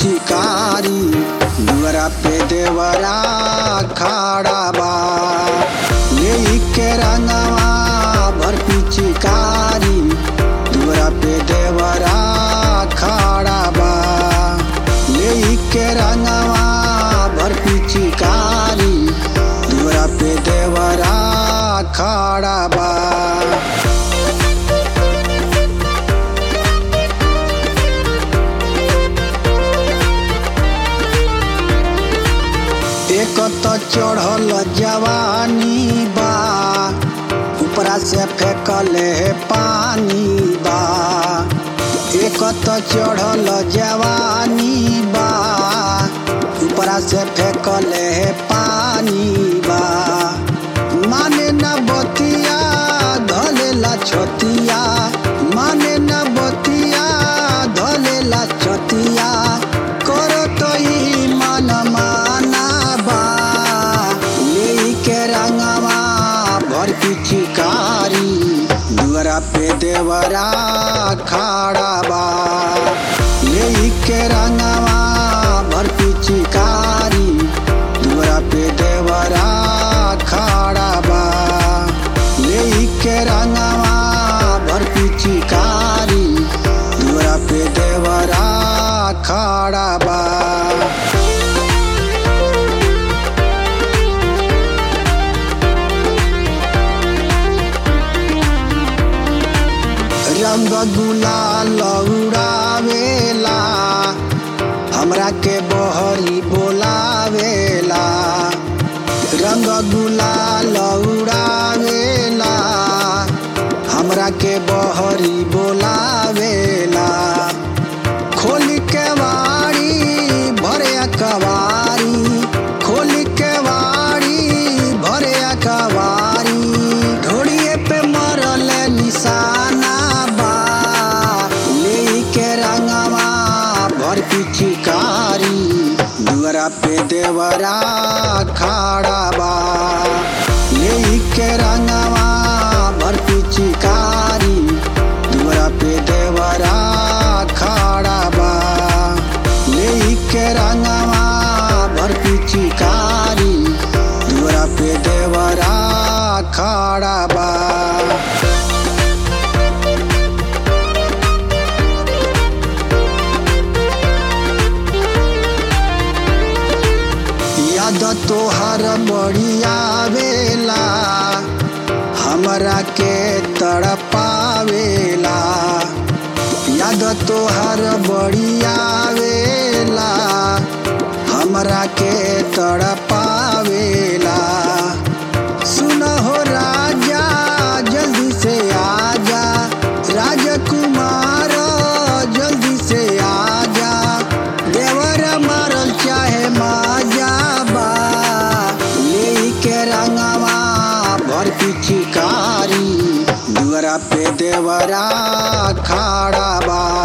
पिचकारी दुआरा पे देवरा खड़ा बा ले के रंगवा भर पिचकारी दुआरा पे देवरा खड़ा बा ले के रंगवा भर पिचकारी दुआरा पे देवरा खड़ा बा एक तो चढ़ल जवानी बा ऊपरा से फेंकले पानी बा एक तो चढ़ल जवानी बा ऊपरा से फेंकले पानी बा माने न बतिया धलेला छतिया माने न बतिया धलेला छतिया करो तो ही मन माना बा लेके रंगवा भर पिचकारी दुआरा पे देवरा खड़ा बा लेके रंगवा भर पिचकारी दुआरा पे देवरा खड़ा बा लेके रंगवा भर पिचकारी दुआरा पे देवरा खड़ा बा रंग गुलाल उड़ावेला हमरा के बहरी बोलावेला रंग गुलाल उड़ावेला हमरा के बहरी बोलावेला खोल के वाड़ी भरे कवारी खोल के वाड़ी भरे कवारी ढोड़िए पे मरल निशाना बा लेके रंगवा भर पिचकारी दुआरा पे देवरा खड़ा बा लेके रंगवा भर पिचकारी दुआरा पे देवरा खड़ा बा लेके रंगवा भर पिचकारी दुआरा पे देवरा खड़ा बा याद तोहर बढ़िया वेला हमरा के तड़पावेला याद तोहर बढ़िया वेला हमरा के तड़पावेला सुन हो राजा जल्दी से आजा राजकुमार जल्दी से आजा देवर मारल चाहे माजा बा लेके रंगवा भर पिचकारी दुआरा पे देवरा खड़ा बा